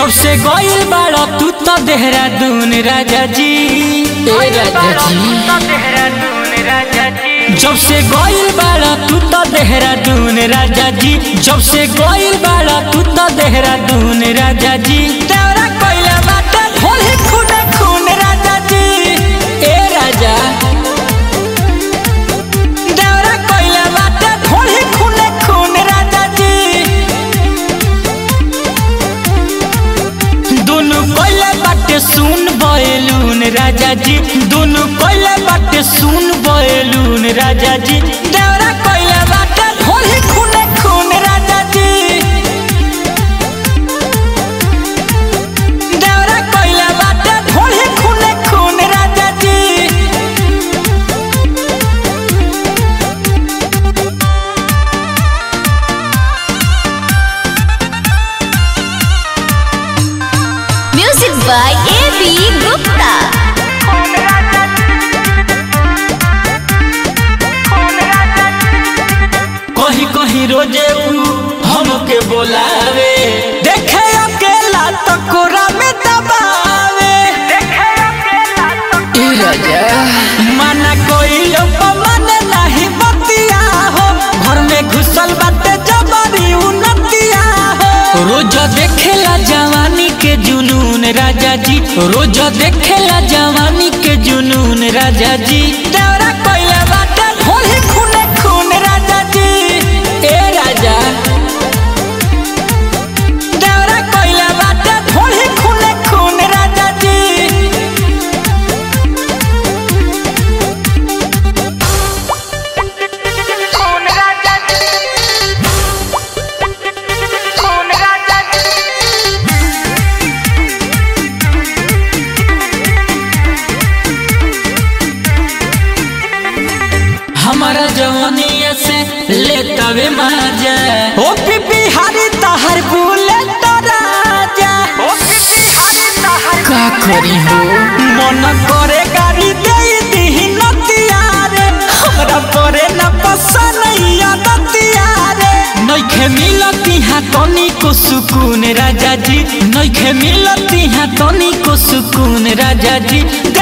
जब से गइल बाड़ा तू तो देहरादून राजा जी ए राजा जी जब से गइल बाड़ा तू तो देहरादून राजा जी जब से गइल बाड़ा तू तो देहरादून राजा जी तेरा कइले बाटे होली खूने खून राजा जी ए राजा देवरा कइले बाटे होली खूने खून राजा जी दोनों कोइले बाटे सुन बयलून राजा जी दोनों कोइले बाटे सुन बयलून राजा जी देवरा कोइले बाटे होली खूने खून राजा जी देवरा कोइले बाटे होली खूने खून राजा जी music by A B Gupta कहीं कहीं रोजे ऊ हमके बोलावे देखे अकेला तो कोरा में दबावे ए राजा माना कोई लोग माने नहीं बतिया हो घर में घुसल बाटे जबरी उनतिया हो रोज देखेला जवानी के जुनून राजा जी रोज देखेला जवानी के जुनून राजा जी देवरा कोइले बाटे होली खूने खून राजा जी ए राजा देवरा कोइले बाटे होली खूने खून राजा जी हमारा जवानिया से ले तवे मजा ओ पीपी हरी तहर बुले तो राजा ओ पीपी हरी तहर का करी हो मन करे गाड़ी दे दी नतिया रे हमरा करे न पसंद नतिया रे नइखे मिलती हा तनी को सुकून राजा जी नइखे मिलती हा तनी को सुकून राजा जी